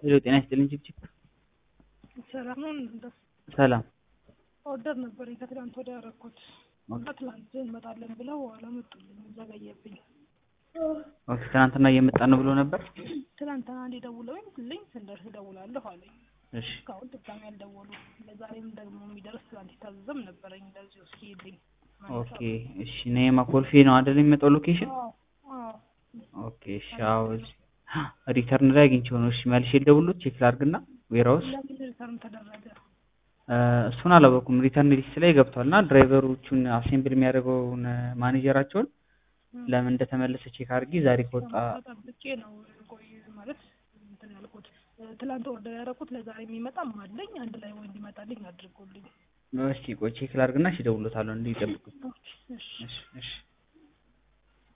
ሄሎ ጤና ይስጥልኝ ችብችብ ሰላም ነው እንደ ሰላም ኦርደር ነበረኝ ከትላንት ወዲያ ያደረኩት እና ትላንት እንመጣለን ብለው አላመጡልኝ ዘገየብኝ። ኦኬ ትናንትና እየመጣ ነው ብሎ ነበር ትላንትና አንዴ ደውለውኝ ልኝ ስንደርስ እደውላለሁ አለኝ። እሺ እስካሁን ድጋሚ አልደወሉ። ለዛሬም ደግሞ የሚደርስ ትላንት የታዘዘም ነበረኝ እንደዚሁ እስኪ ይልኝ ኦኬ እሺ ነየማ ኮልፌ ነው አይደል የሚመጣው ሎኬሽን ኦኬ እሺ አዎ እዚህ ሪተርን ላይ አግኝቼው ነው እሺ መልሼ ልደውልሎት ቼክ ላድርግና ዌራውስ ለምን ሪተርን ተደረገ? እሱን አላወኩም ሪተርን ሊስት ላይ ገብቷል እና ድራይቨሮቹን አሴምብል የሚያደርገውን ማኔጀራቸውን ለምን እንደተመለሰ ቼክ አድርጊ ዛሬ ከወጣ ጠብቄ ነው ቆይ ማለት እንትን ያልኩት ትላንት ኦርደር ያደረኩት ለዛሬ የሚመጣም አለኝ አንድ ላይ ወይ እንዲመጣልኝ አድርጎልኝ እስኪ ቆይ ቼክ ላድርግና እሺ እደውልሎታለሁ እንዲጠብቁት እሺ እሺ እሺ